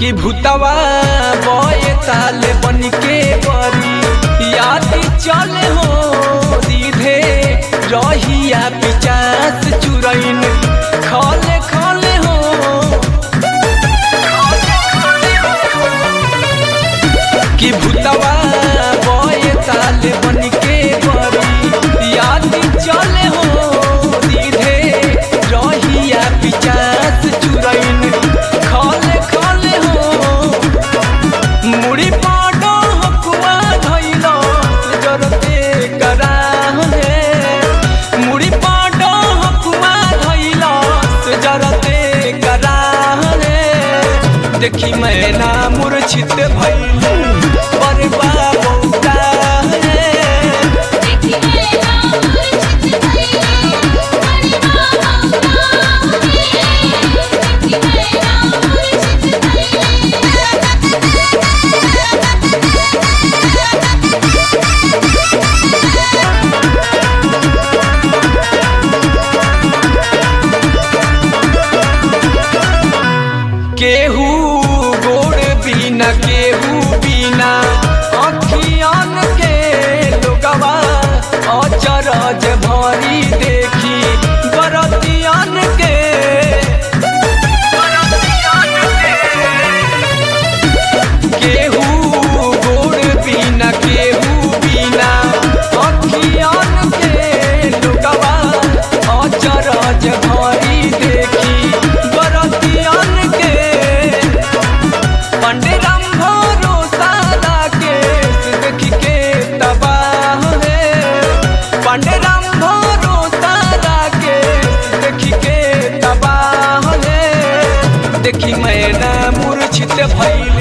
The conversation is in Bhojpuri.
कि भूतवा बये ताल बन के बरी याद चले हो सीधे रहिया पिचास चुरैन खले खले हो कि भूतवा बये ताल बन के बरी याद चले हो सीधे रहिया पिचास चुरैन खले खले हो मुड़ी पाडो हकुआ धैल जरते कराहले मुड़ी पाडो हकुआ धैल जरते कराहले देखी मैना मूर्छित भैल पर बाबा देखी मैना मूर्छित भइले बड़ी बाबा देखी मैना मूर्छित केहू गोड़ बिना केहू बिना अखियन के लोगवा अचरज भरी देखी बरतियन के केहू गोड़ बिना केहू बिना अखियन के लोगवा अचरज भरी देखी बरतियन के पंडरम भरो सारा के देख के तबाह है पंडरम भरो सारा के देख के तबाह है देखी मैना मूर्छित भैल